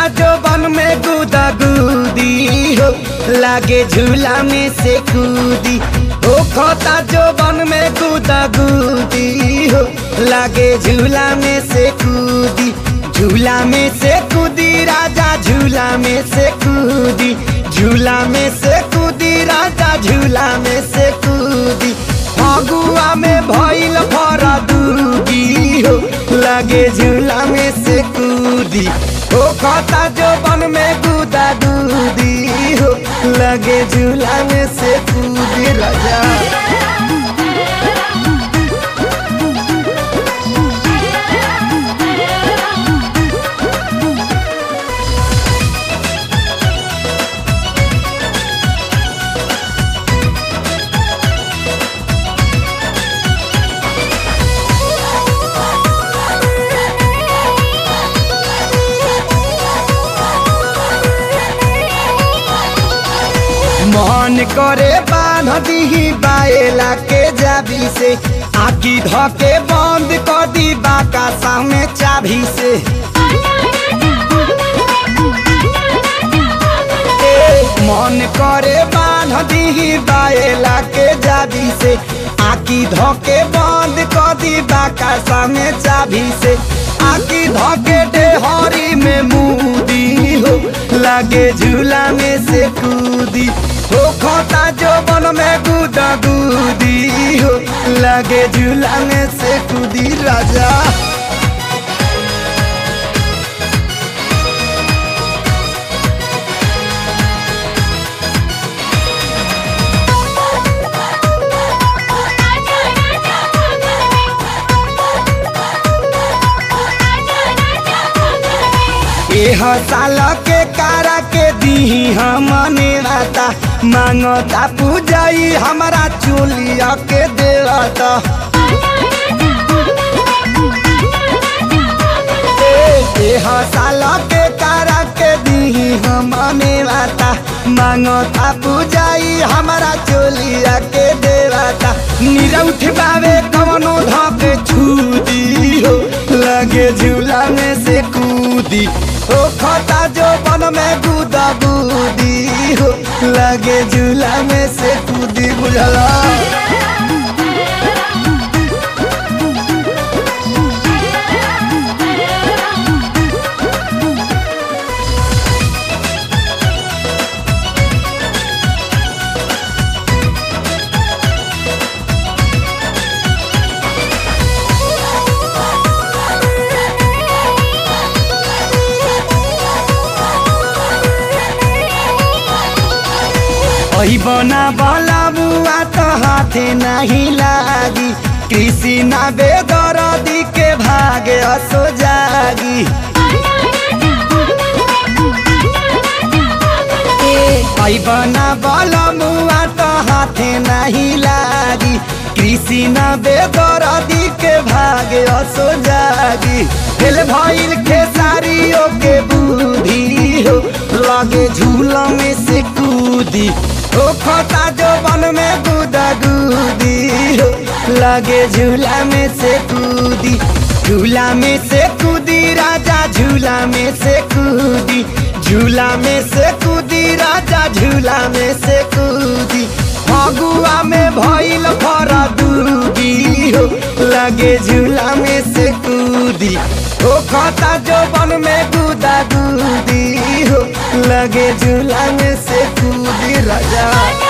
खता जो बन में गुदा गुदी हो लागे झूला में से कूदी ओ खता जो बन में गुदा गुदी हो लागे झूला में से कूदी झूला में से कूदी राजा झूला में से कूदी झूला में से कूदी राजा झूला में से कूदी फगुआ में भइल फरा दूगी हो लागे झूला में से कूदी ओ खता जो बन में गुदा दूदी हो लगे झूला में से कूदी राजा मन करे बांध दीही बाएला के जाबी से आकी धके बंद कर दी बाका सामने चाबी से ए, मन करे बांध दीही बाएला के जाबी से आकी धके बंद कर दी बाका सामने चाबी से आकी धके डेहरी में मुदी हो लागे झूला में से कूदी हो खोता जो बन में गुदा गुदी हो लागे झूला में से कूदी राजा एह साल के कारा के दीही हम नेवाता मांगता पूजाई हमारा चोलिया के देवता एह साल के कारा के दीही हम नेवाता मांगता पूजाई हमारा चोलिया के देवता नीरा उठबावे कवनो धके छूदी हो लगे झूला में से कूदी ओ खता जो बन में गुदा गुदी हो लगे झूला में से कूदी बुझला ओही बना बला बुआ तो हाथे नहीं लागी कृषि ना बेदरदी के भागे असो जागी ओही बना बला बुआ तो हाथे नहीं लागी कृषि ना बेदरदी के भागे असो जागी दिल भइल खेसारियों के बुद्धि हो लगे झूला में से कूदी ओ खोता जो बन में गुदा गुदी हो लगे झूला में से कूदी झूला में से कूदी राजा झूला में से कूदी झूला में से कूदी राजा झूला में से कूदी फगुआ में भइल फरा दूगी हो लगे झूला में से कूदी ओ खता जो बन में गुदा गुदी हो लगे झूला में से कूदी राजा